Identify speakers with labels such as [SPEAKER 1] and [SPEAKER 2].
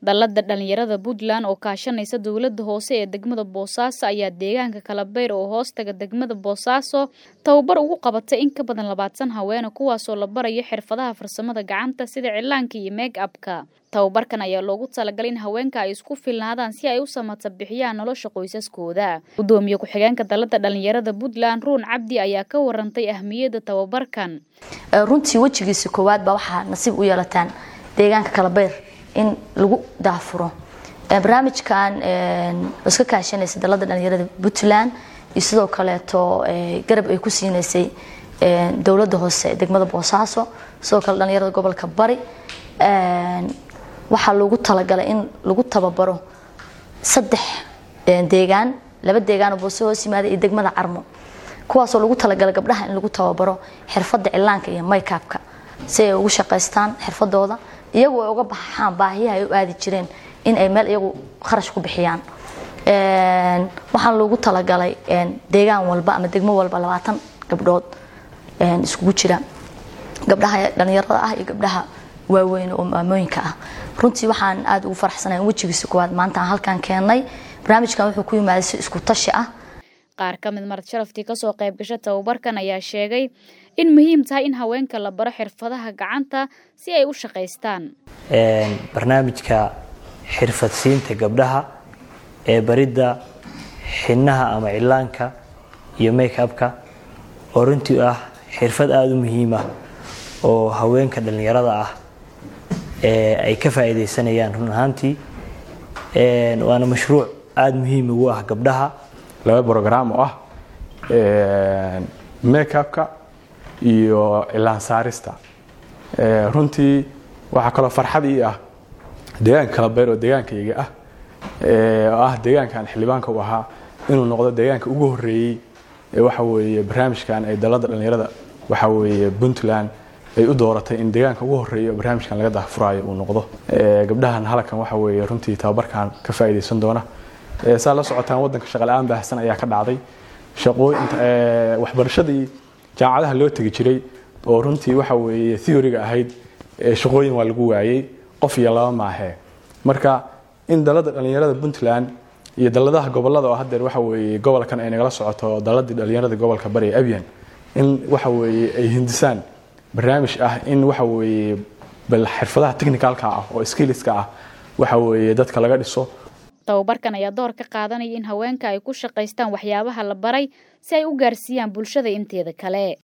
[SPEAKER 1] dallada dhalinyarada puntland oo kaashanaysa dowladda hoose ee degmada boosaaso ayaa deegaanka kalabeyr oo hoostaga degmada boosaaso tababar ugu qabatay in ka badan labaatan haweene kuwaasoo la barayo xirfadaha farsamada gacanta sida cilaanka iyo meeg abka tababarkan ayaa loogu talagalay in haweenka ay isku filnaadaan si ay u samata bixiyaan nolosha qoysaskooda gudoomiye ku-xigeenka dallada dhalinyarada puntland ruun cabdi ayaa ka warantay ahmiyadda tababarkan
[SPEAKER 2] runtii wejigiisa koowaad baa waxaa nasiib u yeelataan deegaanka kalabeyr in lagu daafuro barnaamijkan iska kaashanaysa dalada dhalinyarada puntland iyo sidoo kaleeto garab ay ku siineysay dowladda hoose degmada boosaaso sidoo kale dhalinyarada gobolka bari waxaa loogu talagalay in lagu tababaro saddex deegaan laba deegaanoo boose hoos yimaada iyo degmada carmo kuwaasoo lagu talagalay gabdhaha in lagu tababaro xirfadda cilaanka iyo maykaabka si ay ugu shaqaystaan xirfadooda iyagu ay uga baxaan baahiyaha ay u aadi jireen in ay meel iyagu kharash ku bixiyaan waxaan loogu talagalay deegaan walba ama degmo walba labaatan gabdhood iskugu jira gabdhaha dhalinyarada ah iyo gabdhaha waaweyn oo maamooyinka ah runtii waxaan aada ugu faraxsanahay in wejigiisa koowaad maanta aan halkaan keennay barnaamijkan wuxuu ku yimaaday si isku tashi ah
[SPEAKER 1] qaar ka mid marad sharaftii kasoo qayb gasha tababarkan ayaa sheegay in muhiim tahay in haweenka la baro xirfadaha gacanta si ay u shaqaystaan
[SPEAKER 3] barnaamijka xirfadsiinta gabdhaha ee baridda xinaha ama cilaanka iyo make upka oo runtii ah xirfad aada u muhiima oo haweenka dhallinyarada ah ay ka faa'iidaysanayaan run ahaantii waana mashruuc aada muhiim ugu ah gabdhaha
[SPEAKER 4] laba brogram oo ah makeupka iyo cilaan saarista runtii waxaa kaloo farxad ii ah deegaanka kalabeyr oo deegaankayga ah oo ah deegaankan xildhibaanka u ahaa inuu noqdo deegaanka ugu horeeyey waxa weeye barnaamijkan ay dalada dhalinyarada waxa weeye puntland ay u dooratay in deegaanka ugu horeeya oo barnaamijkan laga daahfuraayo uu noqdo gabdhahan halkan waxa weeye runtii tababarkan ka faa'iidaysan doona saa la socotaan waddanka shaqala-aan baahsan ayaa ka dhacday waxbarashadii jaamacadaha loo tegi jiray oo runtii waxa weeye theoryga ahayd shaqooyin waa lagu waayey qof iyo laba maahee marka in dalada dhalinyarada puntland iyo daladaha gobolada oo hadeer waxa weeye gobolkan ay nagala socoto daladii dhalinyarada gobolka bari ee abyan in waxa weeye ay hindisaan barnaamij ah in waxa weeye bal xirfadaha technicalka ah oo skilliska ah waxa weeye dadka laga dhiso
[SPEAKER 1] tababarkan ayaa door ka qaadanaya in haweenka ay ku shaqaystaan waxyaabaha la baray si ay u gaarsiiyaan bulshada inteeda kale